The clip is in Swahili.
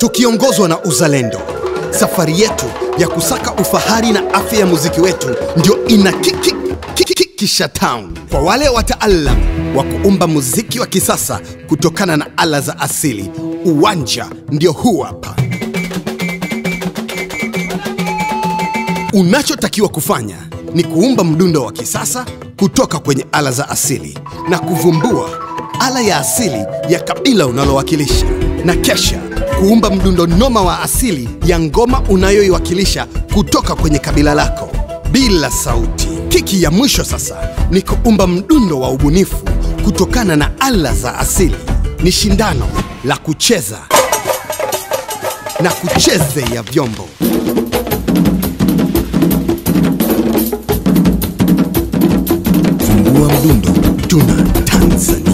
tukiongozwa na uzalendo. Safari yetu ya kusaka ufahari na afya ya muziki wetu ndio ina kiki kiki kisha town kwa wale wataalam wa kuumba muziki wa kisasa kutokana na ala za asili. Uwanja ndio huu hapa. Unachotakiwa kufanya ni kuumba mdundo wa kisasa kutoka kwenye ala za asili na kuvumbua ala ya asili ya kabila unalowakilisha, na kesha kuumba mdundo noma wa asili ya ngoma unayoiwakilisha kutoka kwenye kabila lako bila sauti. Kiki ya mwisho sasa ni kuumba mdundo wa ubunifu kutokana na ala za asili. Ni shindano la kucheza na kucheze ya vyombo. Fungua mdundo, tuna Tanzania.